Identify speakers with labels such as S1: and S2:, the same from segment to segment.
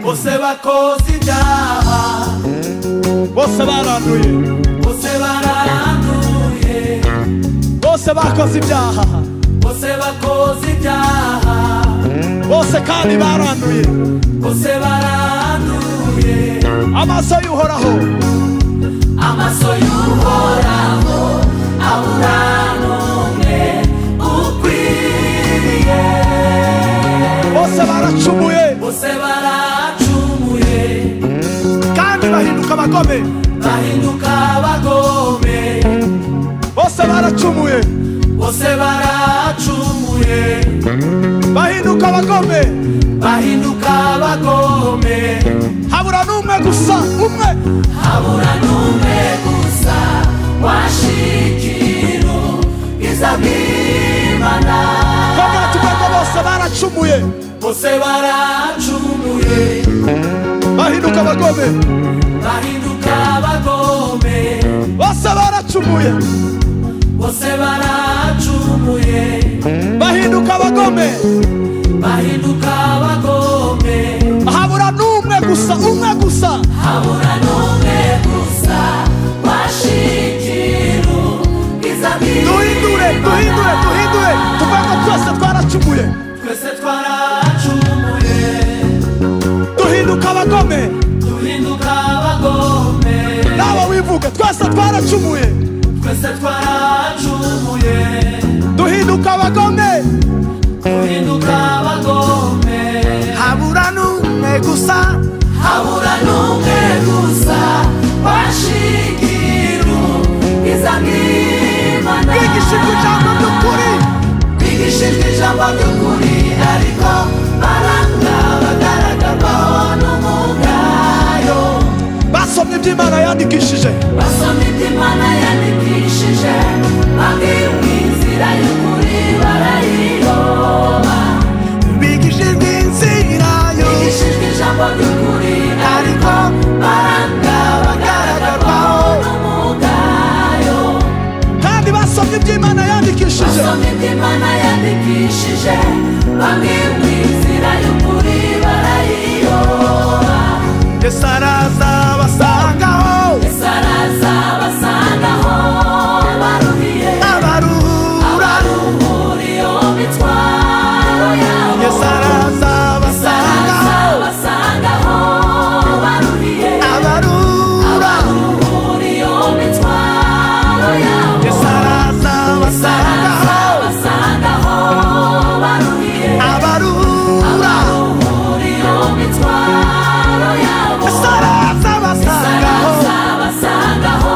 S1: Você bakoze ibyaha
S2: bose baranduye
S1: Você baranduye
S2: bose bakoze ibyaha
S1: Você bakoze ibyaha
S2: bose kandi baranduye
S1: Você baranduye
S2: amaso y'uhoraho
S1: Amaso y'uhoraho abura n'umwe ukwiriye
S2: bose baracumuye
S1: Bose baracumuye
S2: kandi bahinduka abagome
S1: bahinduka abagome
S2: bose baracumuye
S1: Bose baracumuye
S2: bahinduka abagome
S1: bahinduka abagome
S2: habura n'umwe gusa umwe
S1: habura n'umwe gusa washikiru izabwimana
S2: kongera tugomba bose baracumuye
S1: bose baracumuye
S2: bahinduka abagome
S1: bahinduka abagome
S2: bose baracumuye
S1: bose baracumuye
S2: bahinduka abagome
S1: bahinduka abagome
S2: habura n'umwe gusa umwe gusa
S1: habura n'umwe gusa washikiru
S2: duhindure duhindure
S1: izabwimana
S2: duhindure tuvuge ko twese twaracumuye
S1: twese twaracumuye
S2: duhinduka abagome
S1: duhinduka abagome
S2: nawe wivuge twese twaracumuye
S1: twese twaracumuye
S2: duhinduka abagome
S1: duhinduka abagome
S2: habura n'umwe gusa
S1: habura n'umwe gusa washikiru izangimana
S2: bigishijwe ijambo ry'ukuri
S1: bigishijwe ijambo ry'ukuri ariko baranga bagaragarwaho n'umugayo
S2: basomye iby'imana yandikishije
S1: basoma iby'imana yandikishije babwiwe inzira y'ukuri barayiyoba
S2: bigishijwe inzira
S1: bigishijwe ijambo ry'ukuri ariko baranga bagaragarwaho n'umugayo
S2: kandi basomye iby'imana yandikishije
S1: basoma iby'imana yandikishije babwiwe inzira y'ukuri barayiyoba
S2: yesu araza basangaho
S1: ese araza basangaho baruhiye
S2: abaruhura
S1: abaruhura iyo mitwaro yabo
S2: yesu araza basangaho
S1: basangaho baruhiye
S2: abarura
S1: abaruhura iyo mitwaro yabo
S2: yesaraza basangaho
S1: basangaho baruhiye
S2: abarura
S1: abaruhura iyo mitwaro yabo
S2: yesaraza basangaho
S1: basangaho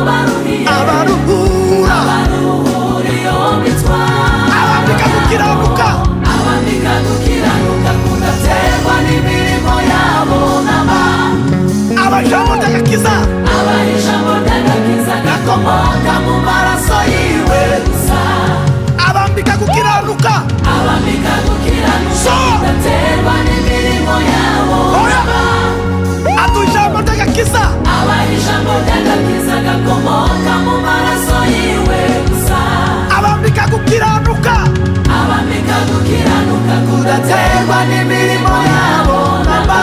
S1: baruhiye
S2: abarura
S1: abaruhura iyo mitwaro
S2: abambika gukiranuka
S1: abambika gukiranuka kudaterwa n'imirimo yabo n'abantu
S2: abajamo ndagakiza
S1: Aba ijambo ry'agakiza gakomoka mu maraso yiwe gusa
S2: abambika gukiranuka
S1: abambika gukiranuka
S2: So!
S1: bidaterwa n'imirimo yabo
S2: Oya! atu ijambo ndagakiza
S1: aba ijambo ry'agakiza gakomoka mu maraso yiwe gusa
S2: abambika gukiranuka
S1: abambika gukiranuka kudaterwa n'imirimo yabo namba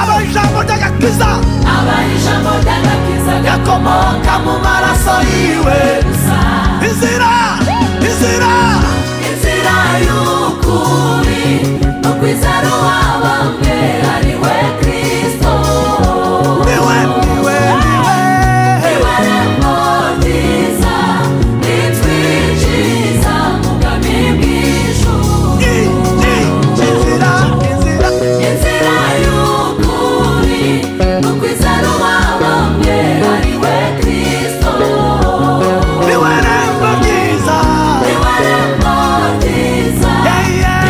S2: aba ijambo ndagakiza
S1: aba ijambo ry'agakiza gakomoka mu maraso yiwe gusa
S2: inzira inzira
S1: inzira y'ukuri no kwizera uwabambwe ari we kristo
S2: niwe niwe niwe
S1: niwe rembo ryiza n'ijwi ryiza mu bwami bw'ijuru
S2: I- I- inzira inzira
S1: inzira y'ukuri no kwizera uwabambwe ari we kristo
S2: niwe rembo ryiza
S1: niwe rembo ryiza
S2: Yeah,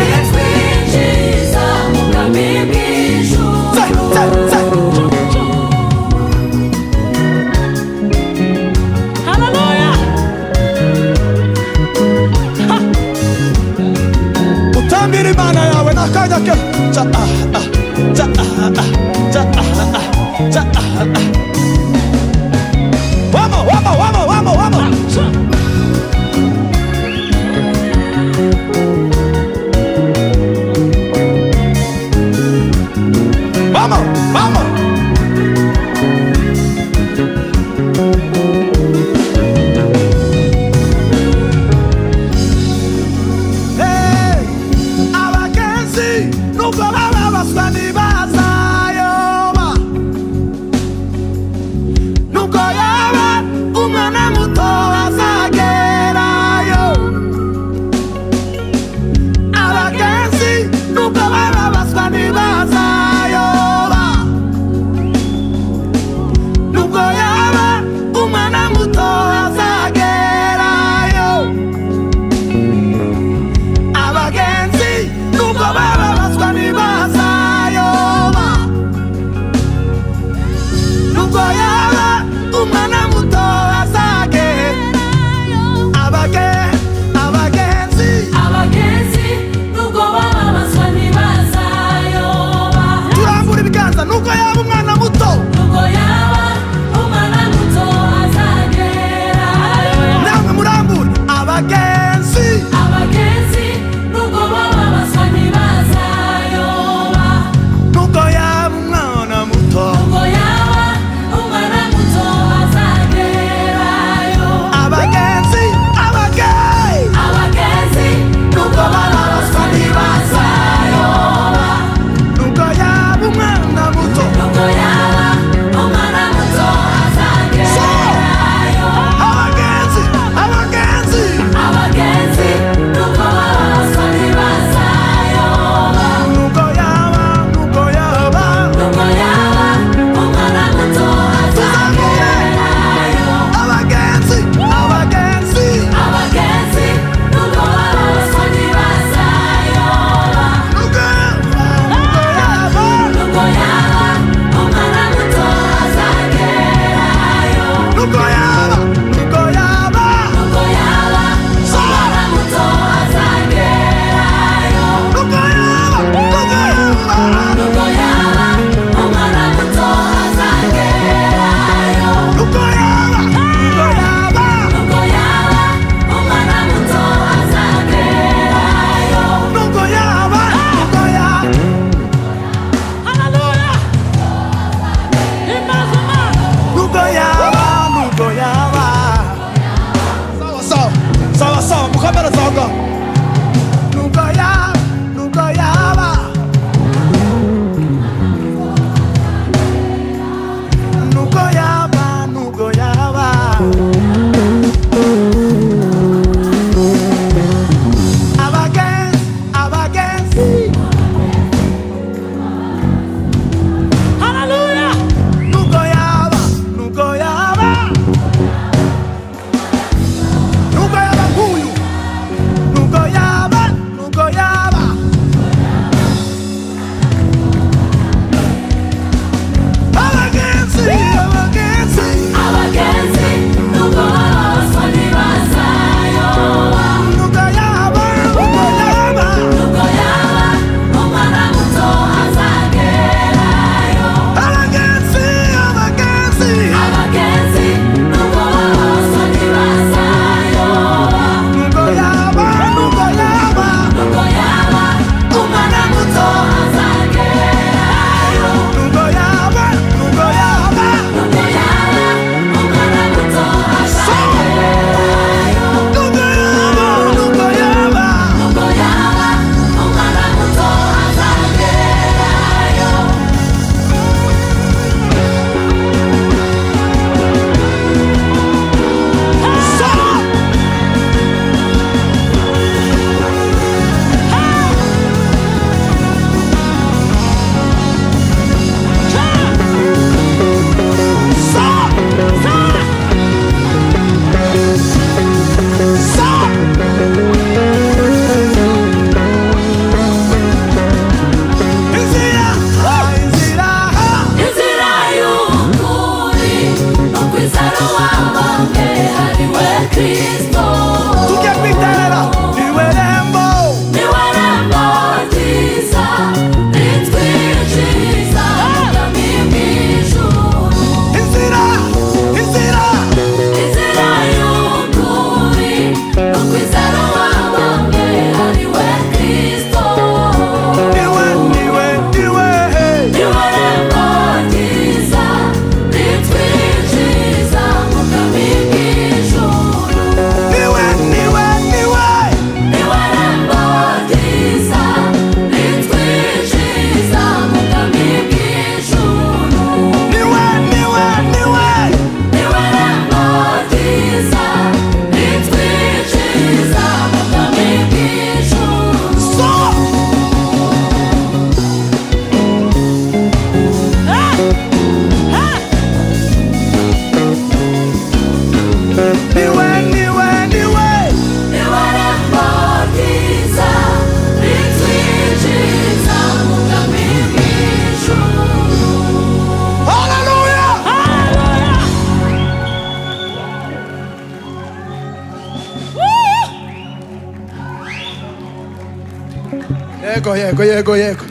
S3: yego yego yego yego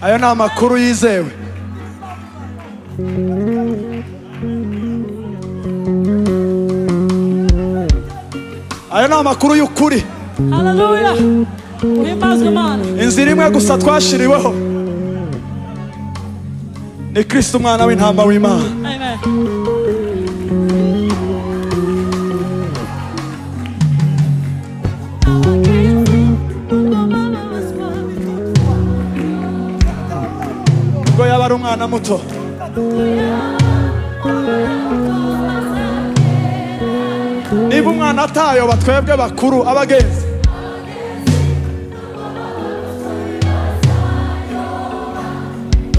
S3: ayo ni amakuru yizewe ayo ni amakuru y'ukuri
S4: Haleluya. Himbazwe Imana.
S3: inzira imwe gusa twashiriweho ni kirisita umwana w'intama w'imana
S4: Amen.
S3: ubwo yaba ari umwana muto niba umwana atayoba twebwe bakuru abagenzi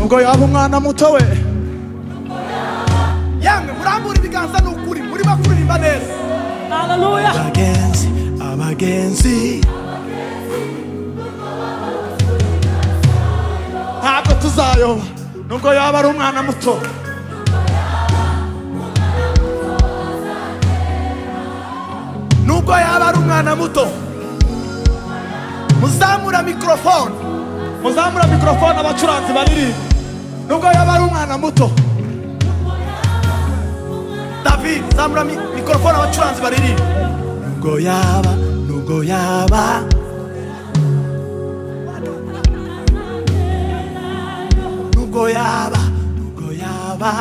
S3: ubwo yaba umwana muto we
S2: yemwe murambura ibiganza ni ukuri murimo kuririmba neza
S4: Haleluya.
S2: abagenzi abagenzi
S3: ntabwo tuzayoba nubwo yaba ari umwana muto
S2: nubwo yaba ari umwana muto muzamura mikorofone
S3: muzamura mikorofone abacuranzi baririmba nubwo yaba ari umwana muto
S2: david zamura mi- mikorofone abacuranzi baririmba nubwo yaba nubwo yaba nubwo yaba nubwo yaba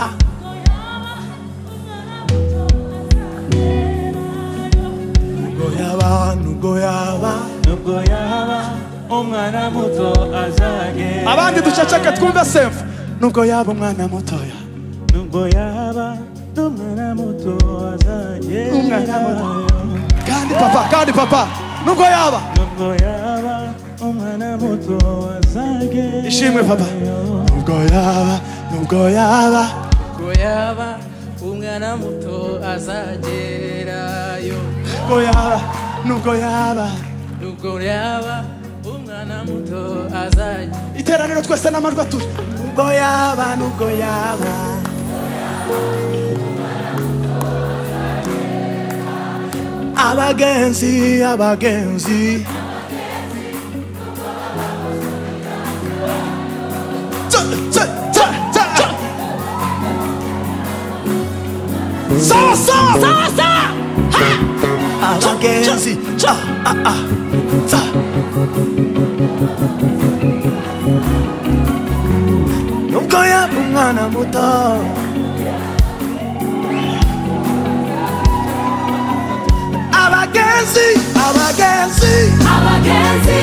S2: nubwo yaba nubwo yaba
S5: nubwo yaba umwana muto azagenda
S3: abandi duceceke twumve semfu nubwo yaba umwana mutoya
S5: nubwo yaba umwana muto
S3: Umwana
S5: azagenda
S3: muto. kandi papa kandi papa nubwo yaba
S5: nubwo yaba umwana muto azagenda
S3: ishimwe papa nubwo yaba nubwo yaba
S6: Ko yaba umwana muto azagerayo
S3: nubwo yaba nubwo yaba
S6: nubwo yaba umwana muto azagerayo
S3: iteraniro twese n'amajwi atuje nubwo yaba nubwo yaba
S2: abagenzi abagenzi
S3: Tsa, tsa, tsa, tsa. sawa sawa sawa sawa
S2: abagenzi ah, ah, ah. Tsa. nubwo yaba umwana muto abagenzi abagenzi
S1: abagenzi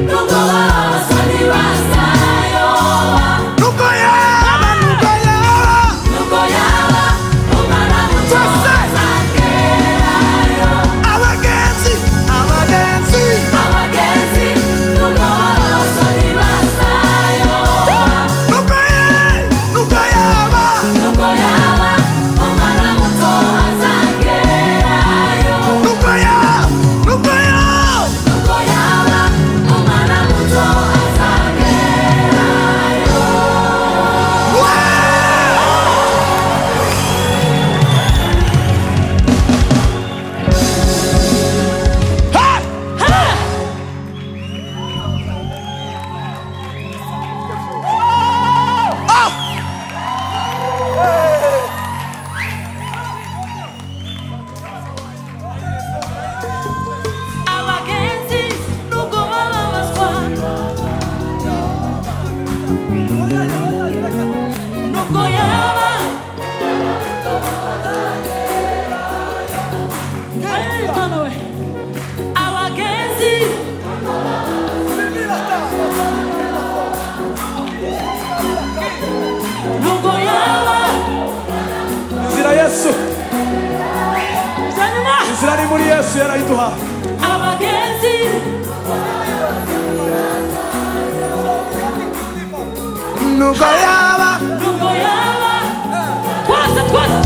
S1: nubwo baraso ntibazayoba
S2: nubwo yaba nubwo yaba
S1: nubwo yaba umwana muto azagerayo
S2: abagenzi abagenzi
S1: abagenzi nubwo baraso ntibazayoba
S2: nubwo yaba nubwo yaba
S1: nubwo yaba umwana muto azagerayo
S2: nubwo yaba nubwo yaba
S1: nubwo yaba umwana muto azagerayo
S4: Abagenzi nubwo bababazwa nubwo yaba Hey, Tano we. abagenzi nubwo yaba
S3: inzira yesu
S4: Zanyuma.
S3: inzira ari muri yesu yarayiduhaye
S4: abagenzi
S2: nubwo yaba
S4: nubwo yaba twese twese